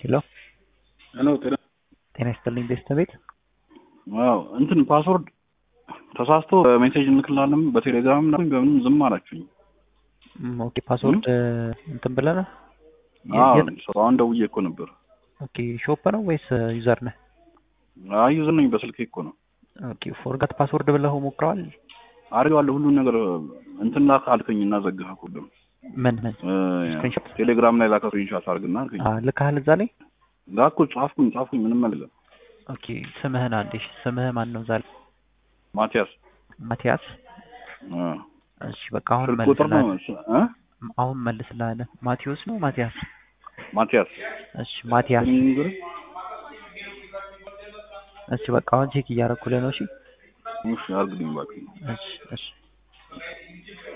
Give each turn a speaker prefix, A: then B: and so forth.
A: ሄሎ
B: ሄሎ ጤና
A: ጤና ይስጥልኝ ቤተሰቤት
B: ዋው እንትን ፓስወርድ ተሳስቶ ሜሴጅ እንልክላለን በቴሌግራም ምናምን በምንም ዝም አላችሁኝ።
A: ም፣ ኦኬ ፓስወርድ እንትን ብለህ ነው?
B: አዎ
A: የት-
B: ሰው አሁን ደውዬ እኮ ነበር።
A: ኦኬ ሾፕ ነው ወይስ ዩዘር ነህ?
B: አይ ዩዘር ነኝ በስልኬ እኮ ነው
A: ኦኬ ፎርጋት ፓስወርድ ብለህ ሞክረዋል?
B: አድርገዋለሁ ሁሉን ነገር እንትን ላክ አልከኝ እና ዘጋህ እኮ ደግሞ
A: ምን ምን
B: እ፣
A: ስክሪንሾት?
B: ቴሌግራም ላይ ላከ ስክሪንሾት አድርግና አልከኝ።
A: አ ልካህል እዛ ላይ?
B: ላኩ ጻፍኩኝ ጻፍኩኝ ምንም አይደለም።
A: ኦኬ ስምህን አንዴ እሺ፣ ስምህ ማን ነው? እዛ ላይ
B: ማቲያስ
A: ማቲያስ።
B: እ፣
A: እሺ በቃ አሁን
B: ስልክ ቁጥር ነው
A: መልስልሃለሁ።
B: እ?
A: አሁን መልስልሃለሁ። ማቴዎስ ነው ማቲያስ?
B: ማቲያስ
A: እሺ ማቲያስ።
B: ንገር
A: እሺ በቃ አሁን ቼክ እያደረኩልህ ነው። እሺ
B: እሺ አድርግልኝ እባክህ።
A: እሺ እሺ